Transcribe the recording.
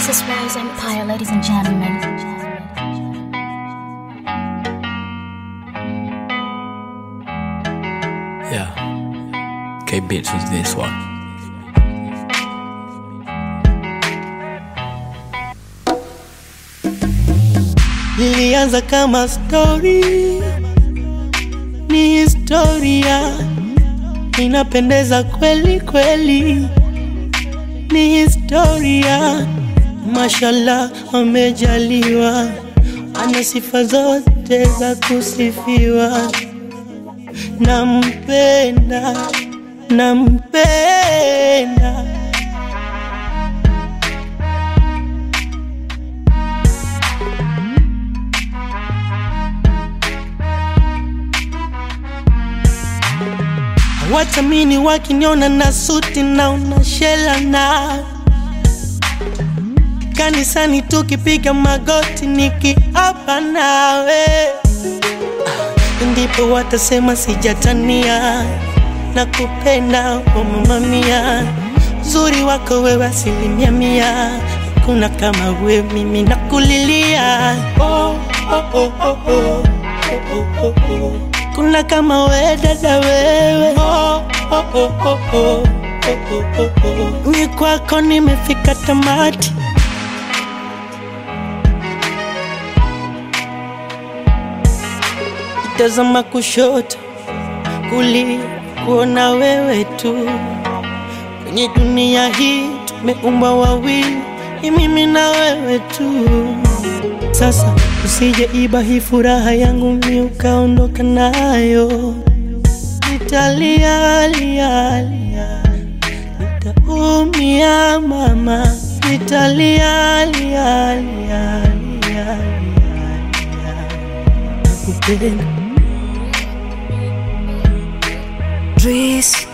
This is Rose Empire, ladies and gentlemen. Yeah. K Bits was this one. Lilianza kama story, ni historia, inapendeza kweli kweli, ni historia. Mashallah, amejaliwa, ana sifa zote za kusifiwa. Nampenda, nampenda Watamini wakiniona na suti na unashela na kanisani tukipiga magoti nikiapa nawe, Ah, ndipo watasema sijatania na kupenda kwa mamamia. Uzuri wako wewe asilimia mia, kuna kama we mimi nakulilia oh, oh, oh, oh, oh, oh, oh, oh. Kuna kama we dada wewe oh, oh, oh, oh, oh, oh, oh, oh. Ni kwako nimefika tamati tazama kushoto kulia kuona wewe tu kwenye dunia hii tumeumbwa wawili ni mimi na wewe tu sasa usije iba hii furaha yangu mi ukaondoka nayo nitalia lia lia nitaumia mama nitalia lia lia lia lia nakupenda Dries